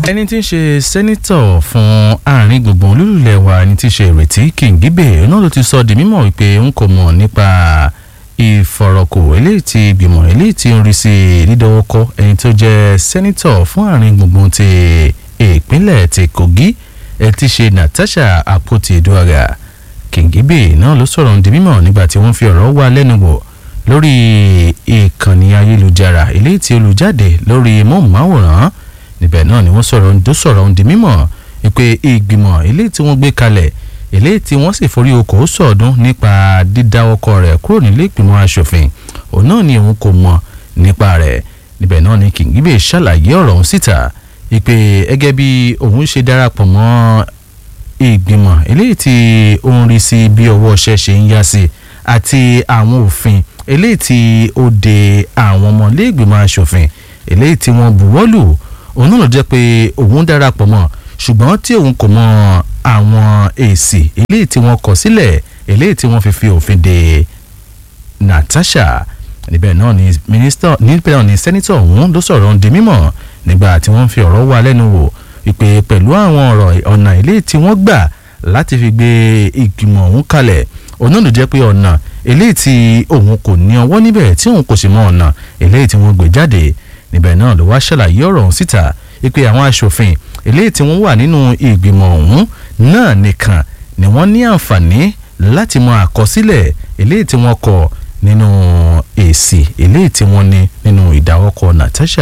ẹni tí ń ṣe sẹ́nítọ̀ fún àárín gbùngbùn olúlulẹ̀ wa ẹni tí ń ṣe ìrètí kìngíbè náà ló ti sọ di mímọ̀ wípé n kò mọ̀ nípa ìfọ̀rọ̀kò eléyìí tí ìgbìmọ̀ eléyìí tí ń rí sí dídọ́wọ́kọ́ ẹni tó jẹ́ sẹ́nítọ̀ fún àárín gbùngbùn ti ìpínlẹ̀ ti Kogi ẹ ti ṣe Natasha Akpoti-Edoaga kìngíbè náà ló sọ̀rọ̀ di mímọ̀ nígbà tí wọ́n fi ọ̀rọ̀ wá lẹ́nu wò lórí ìkànnì ayélujára eléyìí tí olùjáde lórí móhùnmáwòrán níbẹ̀ náà ni wọ́n sọ̀rọ̀ ń dó sọ̀rọ̀ ń di mímọ̀ pé ìgbìmọ̀ eléyìí tí wọ́n gbé kalẹ̀ eléyìí tí wọ́n sì forí okòó sọ̀ọ́dún nípa dídá ọkọ rẹ̀ kúrò nílé ìgbìmọ̀ asòfin òun náà ni òun kò mọ̀ nípa rẹ̀ níbẹ̀ náà ni Kìngíbè ṣàlàyé ọ̀rọ̀ ọ̀hún síta pé gẹ́gẹ́ bí òun ṣe darapọ̀ mọ́ ìgbìmọ̀ eléyìí tí ó ń rí sí bí ọwọ́ ṣẹ́ ṣe ń yá sí àti àwọn òfin eléyìí tí ó de àwọn ọmọlé ìgbìmọ̀ asòfin eléyìí tí wọ́n buwọ́lù òun náà ló jẹ́ pé òun darapọ̀ mọ́ ṣùgbọ́n tí òun kò mọ àwọn èsì eléyìí tí wọ́n kọ sílẹ̀ eléyìí tí wọ́n fi fi òfin de Natasha níbẹ̀ náà ni mínísítọ̀ níbẹ̀ náà ni sẹ́nítọ̀ ọ̀hún ló sọ̀rọ̀ ń di mímọ̀ nígbà tí wọ́n fi ọ̀rọ̀ wá lẹ́nu wò wípé pẹ̀lú àwọn ọ̀rọ̀ ọ̀nà eléyìí tí wọ́n gbà láti fi gbé ìgbìmọ̀ ọ̀hún kalẹ̀ òun náà ló jẹ́ pé ọ̀nà eléyìí tí òun kò ní ọwọ́ níbẹ̀ tí òun kò sì mọ ọ̀nà eléyìí tí wọ́n gbé jáde níbẹ̀ náà ló wá ṣàlàyé ọ̀rọ̀ ọ̀hún síta wípé àwọn aṣòfin eléyìí tí wọ́n wà nínú ìgbìmọ̀ ọ̀hún náà nìkan ni wọ́n ní àǹfààní láti mọ àkọsílẹ̀ eléyìí tí wọ́n kọ nínú èsì eléyìí tí wọ́n ní nínú ìdáwọ́kọ Natasha.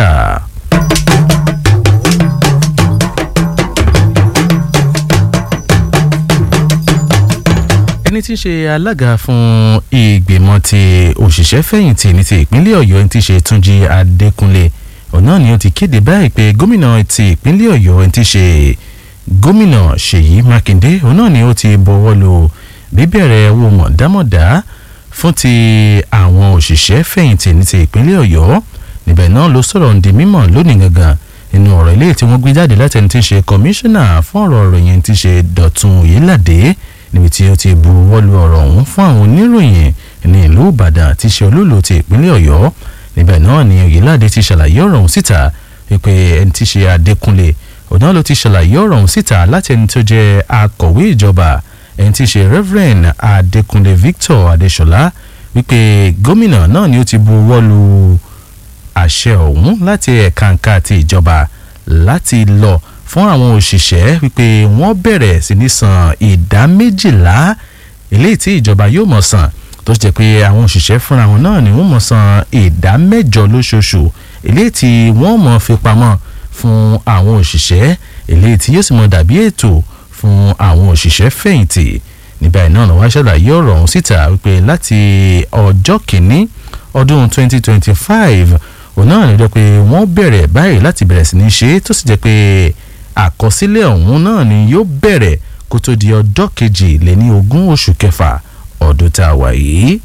ẹni tí ń ṣe alága fún ìgbìmọ̀ ti òṣìṣẹ́ fẹ̀yìntì ní ti ìpínlẹ̀ Ọ̀yọ́ ẹni tí ń ṣe Túnjí Adékúnlé ọ̀nà ni ó ti kéde báyìí pé gómìnà ti ìpínlẹ̀ Ọ̀yọ́ ẹni tí ń ṣe gómìnà Ṣèyí Mákindé ọ̀nà ni ó ti bọ̀wọ́ lu bíbẹ̀rẹ̀ owó mọ̀dámọ̀dá fún ti àwọn òṣìṣẹ́ fẹ̀yìntì ní ti ìpínlẹ̀ Ọ̀yọ́ níbẹ̀ náà ló sọ̀rọ̀ ń di mímọ̀ lónìí gangan nínú ọ̀rọ̀ ilé tí wọ́n gbé jáde láti ẹni tí ń ṣe kọmíṣánná fún ọ̀rọ̀ ìròyìn tí ń ṣe Dọ̀tun Oyèládé níbi tí ó ti bu wọ́lu ọ̀rọ̀ ọ̀hún fún àwọn oníròyìn ní ìlú Ìbàdàn tí ṣe olúlo ti ìpínlẹ̀ Ọ̀yọ́ níbẹ̀ náà ni Oyèládé ti ṣàlàyé ọ̀rọ̀ ọ̀hún síta wípé ẹni tí ṣe Adékúnlé ọ̀nà ló ti ṣàlàyé ọ̀rọ̀ ọ̀hún síta láti ẹni tó jẹ́ akọ̀wé ìjọba ẹni tí ṣe Reverend Adékúnlé Victor Adéṣọlá wípé gómìnà náà ni ó ti bu wọ́lu àṣẹ ọ̀hún láti ẹ̀ka ti ìjọba láti lọ fún àwọn òṣìṣẹ́ wípé wọ́n bẹ̀rẹ̀ sí ní san ìdá méjìlá eléyìí tí ìjọba yóò mọ̀ san tó ṣe jẹ́ pé àwọn òṣìṣẹ́ fúnra wọn náà ni wọ́n mọ̀ san ìdá mẹ́jọ lóṣooṣù eléyìí tí wọ́n mọ̀ fi pamọ́ fún àwọn òṣìṣẹ́ eléyìí tí yóò sì mọ̀ dàbí ètò fún àwọn òṣìṣẹ́ fẹ̀yìntì níbẹ̀ náà ló wá ṣàlàyé ọ̀rọ̀ ọ̀hún síta wípé láti ọjọ́ kìíní ọdún 2025 òun náà ló jẹ́ pé wọ́n bẹ̀rẹ̀ báyìí láti bẹ̀rẹ̀ sí ní ṣe tó sì jẹ́ pé àkọsílẹ̀ ọ̀hún náà ni yóò bẹ̀rẹ̀ kó tó di ọjọ́ kejì lé ní ogún oṣù kẹfà ọdún tá a wà yìí.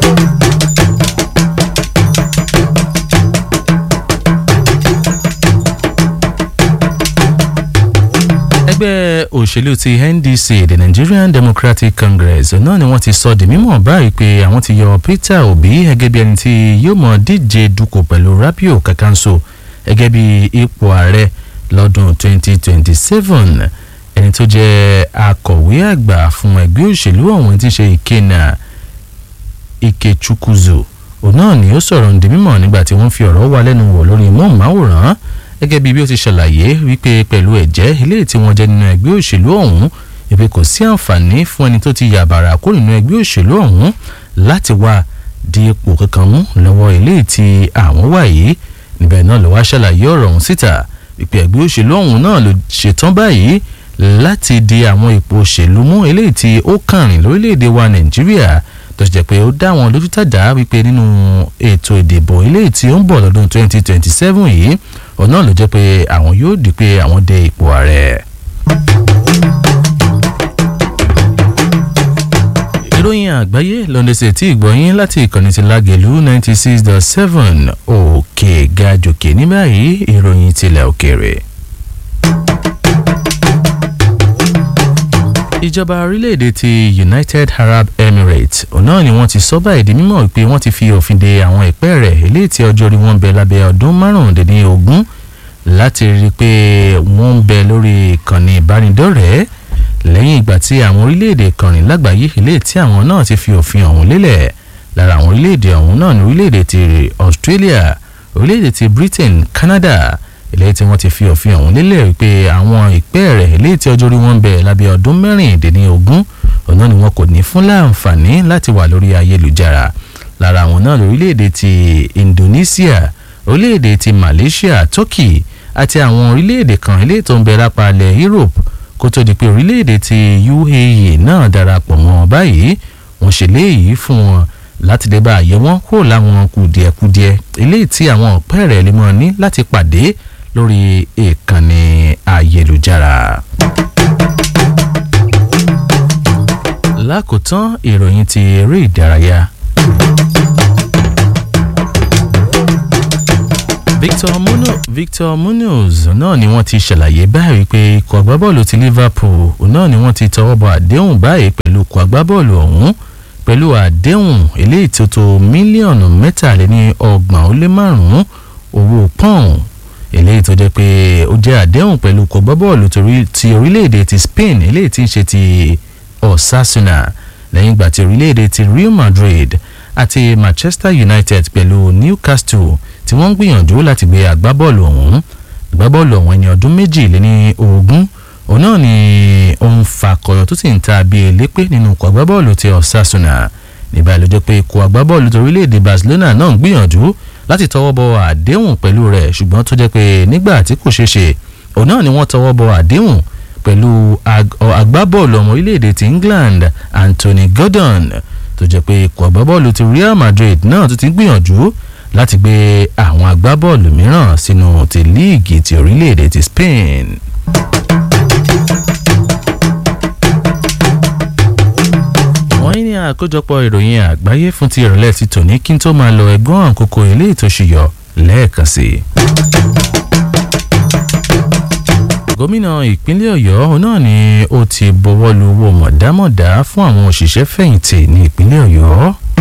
ẹgbẹ́ òṣèlú ti NDC the Nigerian Democratic Congress náà ni wọ́n ti sọ di mímọ̀ báyìí pé àwọn ti yọ Peter Obi gẹ́gẹ́ bí ẹni tí yóò mọ̀ díje dupò pẹ̀lú Rabiu Kakanso gẹ́gẹ́ bí ipò ààrẹ lọ́dún 2027 ẹni tó jẹ́ akọ̀wé àgbà fún ẹgbẹ́ òṣèlú ọ̀hún tí ń ṣe Ikenna Ikechukwuzo òun náà ni ó sọ̀rọ̀ ǹdí mímọ̀ nígbà tí wọ́n fi ọ̀rọ̀ wá lẹ́nu wò lórí móhùnmáwòrán gẹ́gẹ́ bí bí ó ti ṣàlàyé wípé pẹ̀lú ẹ̀jẹ́ ilé tí wọ́n jẹ́ nínú ẹgbẹ́ òṣèlú ọ̀hún ìpè kò sí àǹfààní fún ẹni tó ti yàbàrà kó nínú ẹgbẹ́ òṣèlú ọ̀hún láti wá di ipò kankan mú lọ́wọ́ ilé tí àwọn wà yìí níbẹ̀ náà ló wá ṣàlàyé ọ̀rọ̀ ọ̀hún síta ìpè ẹgbẹ́ òṣèlú ọ̀hún náà ló ṣetán báyìí láti di àwọn ipò òṣèlú mú eléyìí tí ó kàrin lórílẹ̀‐èdè wa nàìjíríà tó ṣe jẹ́ pé ó dá wọn lójú tàdá wípé nínú ètò ìdìbò eléyìí tí ó ń bọ̀ lọ́dún 2027 yìí òun náà ló jẹ́ pé àwọn yóò di pé àwọn dé ipò ààrẹ. ìròyìn àgbáyé lọ́ndẹ̀sẹ̀ tí ìgbọ̀nyín láti ìkànnì ti lágẹ̀lú ninety six dot seven òkè gàjòkè ní báyìí ìròyìn tilẹ̀ òkèèrè. ìjọba orílẹ̀-èdè ti United Arab Emirates ọ̀nà ni wọ́n ti sọ báyìí di mímọ̀ pé wọ́n ti fi òfin de àwọn ìpẹ́ rẹ̀ eléyìí tí ọjọ́ orí wọn bẹ lábẹ́ ọdún márùndínlógún láti rí i pé wọ́n ń bẹ lórí ìkànnì ìbánidọ́rẹ̀ẹ́ lẹ́yìn ìgbà tí àwọn orílẹ̀-èdè kọrin lágbàáyé ilé tí àwọn náà ti fi òfin ọ̀hún lélẹ̀ lára àwọn orílẹ̀-èdè ọ̀hún náà ní orílẹ̀-èdè ti Australia orílẹ̀-èdè ti Britain Canada ilé tí wọ́n ti fi òfin ọ̀hún lélẹ̀ wípé àwọn ìpẹ́ rẹ̀ ilé tí ọjọ́ orí wọn ń bẹ lábẹ́ ọdún mẹ́rìndínlógún ọ̀nà ni wọn kò ní fún láǹfààní láti wà lórí ayélujára lára àwọn náà lórílẹ̀-èdè ti Indonesia orílẹ̀-èdè ti Malaysia Turkey àti àwọn orílẹ̀-èdè kan ilé tó ń bẹ lápá ilẹ̀ Europe kó tó di pé orílẹ̀-èdè ti UAE náà darapọ̀ mọ́ báyìí wọ́n ṣe léyìí fún wọn láti lè bá àyè wọn kó láwọn kùdìẹ̀kudiẹ eléyìí tí àwọn ọ̀pẹ́ rẹ̀ lè mọ́ ní láti pàdé lórí ìkànnì ayélujára. lákòótán ìròyìn ti eré ìdárayá. Victor Muno Victor Munoz náà ni wọ́n ti ṣàlàyé báyìí pé ikọ̀ agbábọ́ọ̀lù ti Liverpool náà ni wọ́n ti tọwọ́ bọ àdéhùn báyìí pẹ̀lú ikọ̀ agbábọ́ọ̀lù ọ̀hún pẹ̀lú àdéhùn eléyìí tó tó mílíọ̀nù mẹ́tàléní ọgbọ̀n ó lé márùn-ún owó pọ́ùn eléyìí tó jẹ́ pé ó jẹ́ àdéhùn pẹ̀lú ikọ̀ agbábọ́ọ̀lù ti orílẹ̀-èdè ti Spain eléyìí tí ń ṣe ti Osasuna lẹ́yìn ìgbà tí orílẹ̀-èdè ti Real Madrid àti Manchester United pẹ̀lú Newcastle tí wọ́n ń gbìyànjú láti gbé agbábọ́ọ̀lù ọ̀hún agbábọ́ọ̀lù ọ̀hún ẹni ọdún méjì lé ní ogún òun náà ni òun fakọyọ tó sì ń ta bí elépè nínú ikọ̀ agbábọ́ọ̀lù ti Osasuna nígbà ló jẹ́ pé ikọ̀ agbábọ́ọ̀lù ti orílẹ̀-èdè Barcelona náà ń gbìyànjú láti tọwọ́ bọ àdéhùn pẹ̀lú rẹ̀ ṣùgbọ́n tó jẹ́ pé nígbà tí kò ṣeé ṣe òun náà ni wọ́n tọwọ́ bọ àdéhùn pẹ̀lú agbábọ́ọ̀lù ọmọ orílẹ̀-èdè ti England Anthony Gordon tó jẹ́ pé ikọ̀ agbábọ́ọ̀lù ti Real Madrid náà tó ti ń gbìyànjú láti gbé àwọn agbábọ́ọ̀lù mìíràn sínú ti líìgì ti orílẹ̀-èdè ti Spain. wọ́n ní àkójọpọ̀ ìròyìn àgbáyé fún ti ìrọ̀lẹ́ ti tòní kí n tó máa lọ ẹgbọ́n àkókò ilé ìtòṣìyọ lẹ́ẹ̀kan sí i. gómìnà ìpínlẹ̀ ọ̀yọ́ náà ni ó ti bọwọ́ lu owó mọ̀dámọ̀dá fún àwọn òṣìṣẹ́ fẹ̀yìntì ní ìpínlẹ̀ ọ̀yọ́.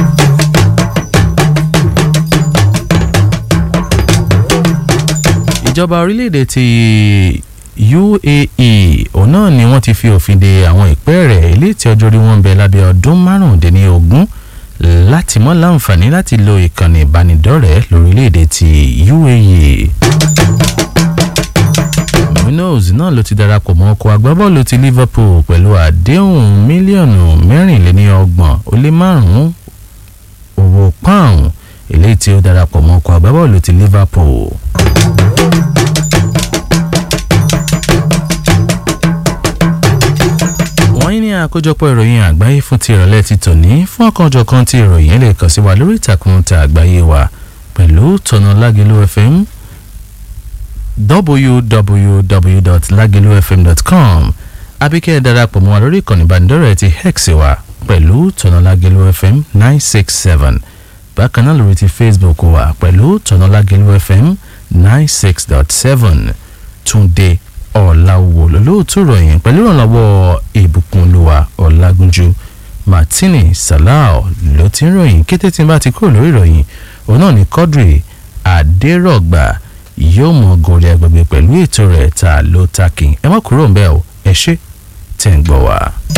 ìjọba orílẹ̀-èdè ti UAE òun náà ni wọ́n ti fi òfin de àwọn ìpẹ́ rẹ̀ ilé tí ọjọ́ orí wọn ń bẹ lábẹ́ ọdún márùndínlógún láti mọ́ láǹfààní láti lo ìkànnì ìbánidọ́rẹ̀ẹ́ lórílẹ̀-èdè ti UAE. Munoz náà ló ti darapọ̀ mọ́ ọkọ̀ agbábọ́ọ̀lù ti Liverpool pẹ̀lú àdéhùn mílíọ̀nù mẹ́rìnléníọgbọ̀n ó lé márùn-ún owó pound eléyìí tí ó darapọ̀ mọ́ ọkọ̀ agbábọ́ọ̀lù ti Liverpool. wọ́n ní àkójọpọ̀ ìròyìn àgbáyé fún ti ìrọ̀lẹ́ ti tòní fún ọ̀kanòjọ̀kan ti ìròyìn lè kàn sí wa lórí ìtàkùn ta àgbáyé wa pẹ̀lú tọ̀nà lágẹ̀lú fm www.lagelufm.com abíkẹ́ darapọ̀ mọ́ wa lórí ìkànnì ìbánidọ́rẹ̀ẹ́ ti hex wa pẹ̀lú tọ̀nà lágẹ̀lú fm nine six seven bákan náà lórí ti facebook wa pẹ̀lú tọ̀nà lágẹ̀lú fm nine six dot seven túnde ọ̀làwò lólóòtú ròyìn pẹ̀lú ìrànlọ́wọ́ ìbùkúnlùwà ọ̀làgúnjú martini salao ló ti ń ròyìn kété tí n bá ti kúrò lórí ìròyìn òun náà ní quadri adérọ̀gbà yóò mọ gòrè agbègbè pẹ̀lú ètò rẹ̀ ta ló takin ẹ má kúrò ń bẹ́ẹ̀ o ẹ ṣé tẹ̀ ń gbọ́ wá.